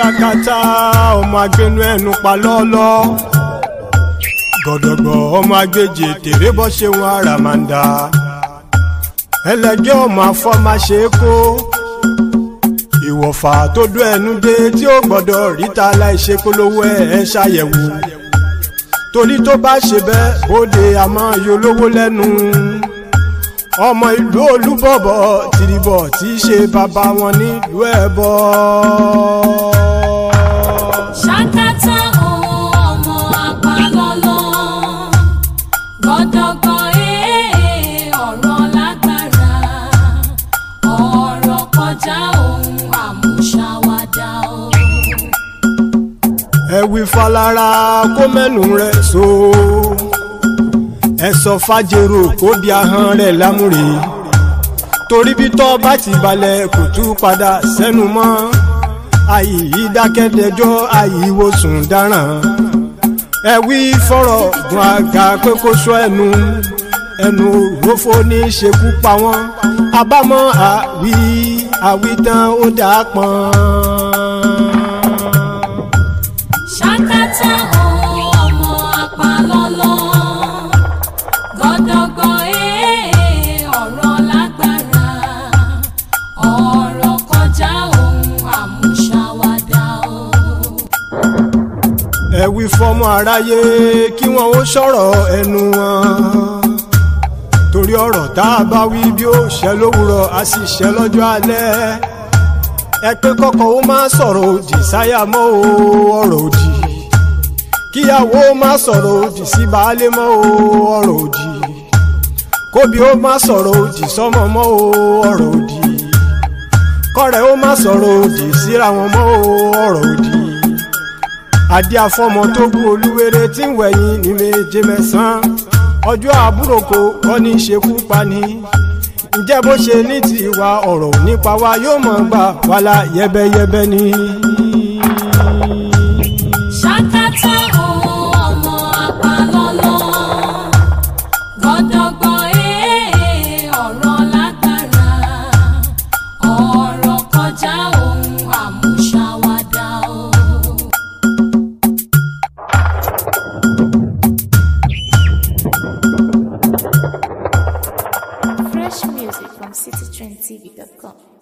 yakata ọmọ agbẹnu ẹnu pa lọ́lọ́ gọ̀dọ̀gbọ̀ ọmọ agbèjì tèrè bọ́ ṣe wọn àràmàǹdà ẹlẹgẹ́ ọmọ afọ́máṣe kó ìwọ̀fà tó dó ẹnu dé tí ó gbọ́dọ̀ ríta láìṣe polówó ẹ̀ ẹ́ ṣàyẹ̀wò torí tó bá ṣe bẹ́ẹ̀ bóde àmọ́ yolówó lẹ́nu ọmọ ìlú olúbọ̀bọ̀ tìrìbọ̀ tí í ṣe bàbá wọn nílùú ẹ̀bọ. ṣàkátà ọmọ àpalọ́lọ́ gbọ́dọ̀gbọ́ ee ọ̀rọ̀ lágbára ọ̀rọ̀ kọjá ohun àmúṣàwádà o. ẹ wí falára kó mẹ́nu rẹ̀ so ẹ sọ fàjèrò kó di ahọ́n rẹ̀ lámúre torí bí tọ́ bá ti balẹ̀ kò tú padà sẹ́nu mọ́ àyè dákẹ́dẹ́jọ́ àyè ìwòsùn dáràn ẹ wí fọ̀rọ̀ gun àga pé kó sọ ẹnu ẹnu òrófó ní í ṣekú pa wọ́n àbámọ̀ àwí àwítán ó dà pọ́n. ṣàkátà ọmọ àpalọ́lọ́ gbọ́dọ̀gbọ́ ee ọ̀rọ̀ lágbára ọ̀rọ̀ kọjá ohun àmúṣàwádà o. ẹ wí fọmọ aráyé kí wọn ó sọ̀rọ̀ ẹnu wọn torí ọ̀rọ̀ tá a bá wí bí ó ṣẹ lówùrọ̀ a sì ṣẹ lọ́jọ́ alẹ́ ẹ pé kọ́kọ́ ó má sọ̀rọ̀ òdì sáyà mọ́ o ọ̀rọ̀ òdì kíyàwó má sọ̀rọ̀ òdì sí baálé mọ́ o ọ̀rọ̀ òdì kóbi ó má sọ̀rọ̀ òdì sọ́mọ mọ́ o ọ̀rọ̀ òdì kọ́rẹ́ ó má sọ̀rọ̀ òdì síra wọn mọ́ o ọ̀rọ̀ òdì adé afọmọ tó bú olúwere tí ń wẹ̀yìn ní méje mẹ́sàn-án ọjọ́ àbúròkọ kọ́ ní ṣekú pani ǹjẹ́ bó ṣe ní tiwa ọ̀rọ̀ nípa wa yóò mọ̀ gbà wàhálà yẹ́bẹ́yẹ́bẹ́ ni. ṣàkátà ọmọ àpalọ́lọ́ gbọ́dọ̀gbọ́ ee ọ̀rọ̀ lágbára ọ̀rọ̀ kọjá ohun àmúṣàwádà o. Fresh music from citytrendtv.com.